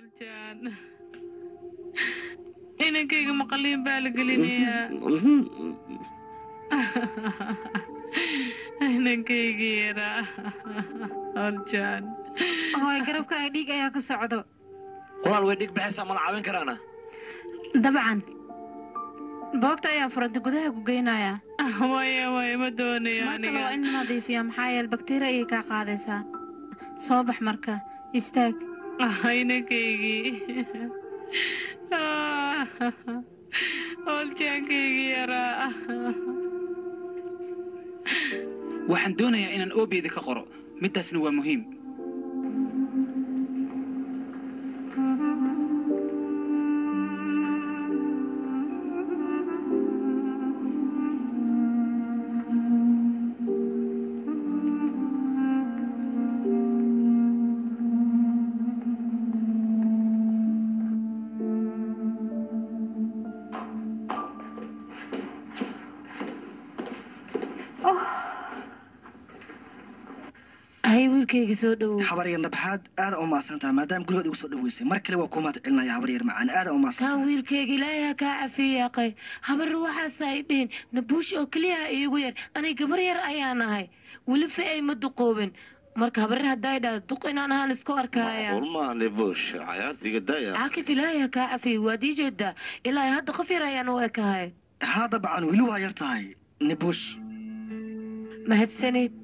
oljaan inankayga maqaliin baa la gelinayaa inankayga yaraa oljaan hooy garabkaaga dhiig ayaa ka socdo walaal way dhig baxaysaa mala caawin karaana dabcan boogta ayaa furanta gudaha ku geynaya maya maya ma doonayo marka waa aniga in nadiifiya maxaa yeele bakteeriya ayay kaa qaadaysaa soo bax marka istaag inankaygi oljaankaygi yaraa waxaan doonayaa inaan oobeeda ka qoro middaasna waa muhiim hay wiilkayga soo dhowow habaryar nabaxaad aada u maadsantaha maadaama gurigood igu soo dhaweysay mar kale waa kuu mahad celinaya habaryar macaan aada u maadsantaha kaan wiilkayga ilaahay ha kaa cafiyaaqay habar waxaas ay dhihin nabuush oo keliya ha iigu yar anay gabar yar ayaan ahay weli fa ay ma duqoobin marka habarar hadday dhahdo duq inaan ahaan isku arkaaya ulmaahne buush cayaartiga daya caakif ilaahay ha kaa cafiyay waad ii jeedaa ilaahay hadda qof yar ayaan u ekahay haa dabcan weli waa yar tahay nibush mahadsanid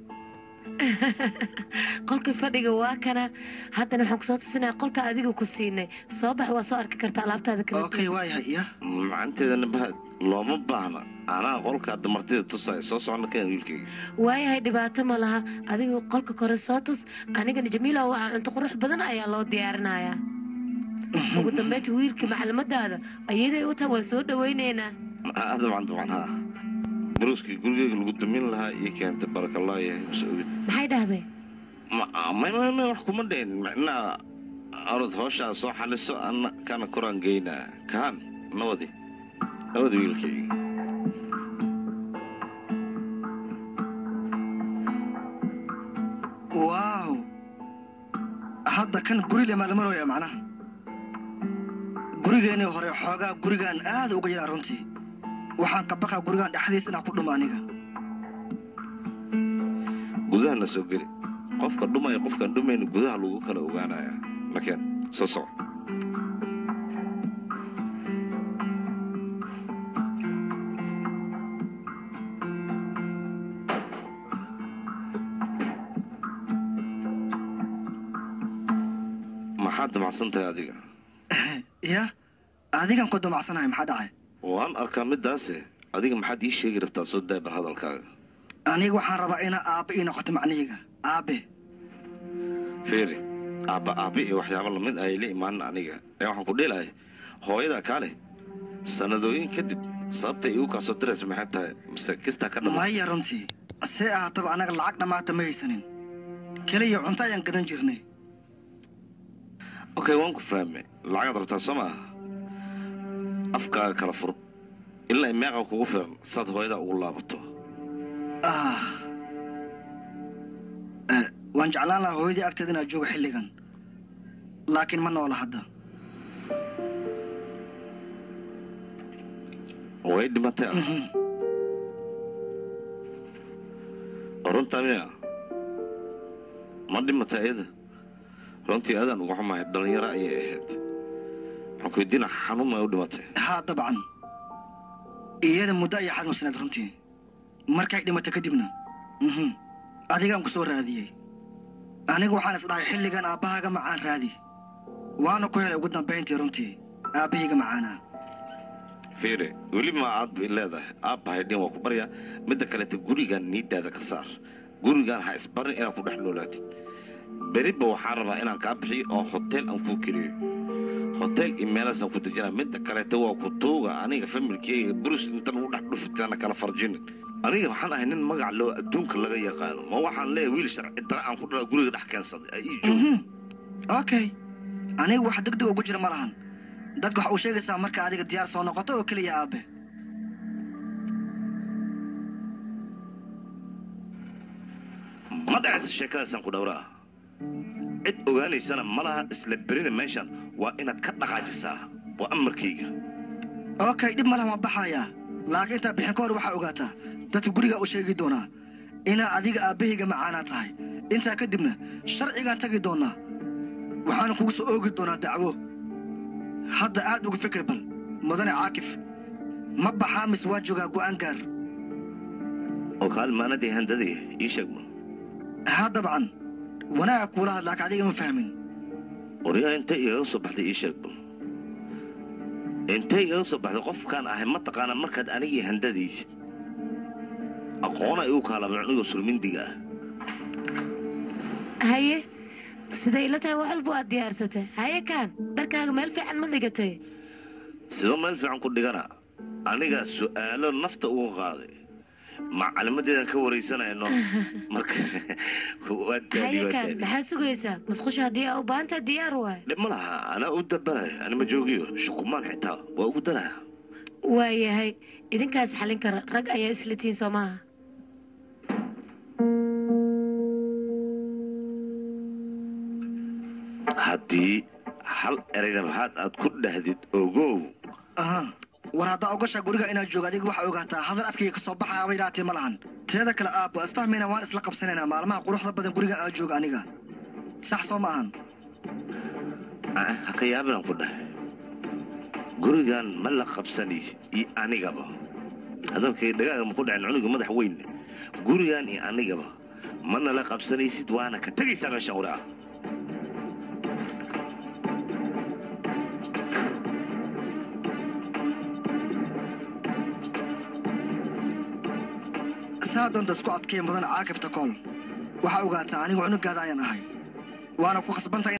qolkii fadhiga waa kana haddana waxaan kusoo tusinaya qolka adiga ku siinay soo bax waa soo arki karta alaabtaada kala okay waayahay ya macanteeda nabahad looma baahna anaa qolkaa damartida tusaya soo socona keen wiilkayga waayahay dhibaato ma laha adiga qolka kore soo tus anigana jamiila waa cunto qurux badan ayaa loo diyaarinayaa ugu dambeynta wiilkii maclimadaada ayaday u tahay waan soo dhawaynaynaa Ah, dabcan dabcan haa baruuskii gurigeyga lagu dumin lahaa ii keentay barakallah yahay mase ogid maxay dhahday Ma- may may may wax kuma dhayn micnaha orod hooshaa soo xaliso anna kana koraan geynaa kaan nabadi nabadi wiilkayga waaw hadda kan guri le maalamarooya macnaha gurigeenii hore xoogaa gurigaan aada uga yaraa runtii waxaan ka baqaa gurigaan dhexdiis inaan ku dhumo aniga gudahana soo geli qofka dhumaya qofkaan dhumayna gudaha lagu kala ogaanaya makeen soo soco maxaad damacsan tahay adiga ya adigan ku damacsanahay maxaa dhacay waan arkaa midaase adiga maxaad ii sheegi rabtaa soo daabar hadalkaaga aniga waxaan rabaa inaa aabbe ii noqoto macnihayga aabe fiiri aabba aabbe iyo waxyaabo lamid ay la imaanin aniga ee waxaan ku dhilahay hooyadaa kaale sannadooyin kadib sababtay igu kaa soo diraysa maxay tahay mise kistaa ka dhama maya runtii see ahaataba annaga lacag dhammaata ma haysanin keliya cunto ayaan gadan jirnay okay waan ku fahme lacagaad rabtaa soo maaha afkaaga kala fur ilaa meeqa kugu filan saad hooyadaa ugu laabato ah Eh, waan jeclaan lahaa hooyadii agteeda inaad joogo xilligan laakiin ma noola hadda way dhimatay ah Mhm. runtaa miya ma dhimatay iyada runtii aadaan uga xumahay dhallinyaro ayay ahayd waxaan ku weydiina xanuun may u dhimatay haa dabcan iyada muddo ayay xanuunsanayd runtii markay dhimato kadibna mhm adigaan ku soo raadiyey anigu waxaan is dhahay xilligan aabbahaaga macaan raadi waana ku helay ugu dambayntii runtii aabbahayga macaanaa fiire weli ma aad bay leedahay aabbahay dhin waa ku baryaa midda kaleeta gurigaan niidaada ka saar gurigaan ha isbarin inaad ku dhex noolaatid beriba waxaan rabaa inaan kaa bixiyo oo hoteel aan kuu keliyo hoteel iyo meelaasaan ku dejinaa midda kaleeta waa ku tuuga aniga familkeyga burus inta lagu dhex dhufitaana kala farjinin aniga waxaan ahay nin magac loo adduunka laga yaqaano ma waxaan leeyahay wiil sharci dara aan ku dhala guriga dhex keensaday ay ii joog Mhm. okay aniga wax degdeg ugu jira ma lahan dadka waxa uu sheegaysaa marka adiga diyaar soo noqoto oo keliya aabe ma dhacaysa sheekadaasaan ku dhowraa cid ogaanaysana ma laha isla berina meeshan waa inaad ka dhaqaajisaa waa amarkayga okay dhib ma laha waan baxayaa laakiin intaa bixin ka hor waxaa ogaataa dadka gurigaa u sheegi doonaa inaa adiga aabbahayga macaanaa tahay intaa kadibna sharcigaan tagi doonaa waxaana kugu soo oogi doonaa dacwo hadda aad uga fikir bal mudane caakif ma baxaa mise waa joogaa go'aan gaar oo kaalmaanadii handadii ii sheegma haa dabcan wanaaga kuula had laakiin adiga ma fahmin waryaa intay igaga soo baxday ii sheeg bal intay igaga soo baxday qofkaan ahay ma taqaana markaad anigii handadaysid aqoona igu kaalaba cunugoo sulmindiga ah haye siday ila tahay wax walba waad diyaarsatay haye kaan dharkaaga meel fiican ma dhigatay sidoo meel fiican ku dhigana anigaa su'aalo nafta uga qaaday macalimadeedan ka waraysanayno marka waa daali haye waa kaan daali maxaa sugaysaa musqusha haddii aa u baahan tahay diyaar waay dhib ma laha anaa u dabalaya anima joogiyo shukumaan xitaa waa ugu daraya waayahay idinkaas xalin kara rag ayaa isla tihiin soo maaha haddii hal erayna maxaad aad ku dhahdid ogow aha war haddaa ogashaa guriga inaad joogo adiga waxaa ogaataa hadal afkayga ka soo baxaaba idhaatee ma lahan teeda kale aabbo isfahmayna waan isla qabsanaynaa maalmaha quruxda badan guriga aad jooga aniga sax soo ma ahan Ah, ha ka yaabinaan ku dhahay gurigan ma la qabsanaysid iyo anigaba hadalkay dhagaaga ma ku dhacin cunuga madax weyn gurigan iyo anigaba mana la qabsanaysid waana ka tegaysaa meeshan wari ah saa doonta isku adkee mudan caakifta kool waxaa ogaataa anigu cunugaada ayaan ahay waana ku khasbantahay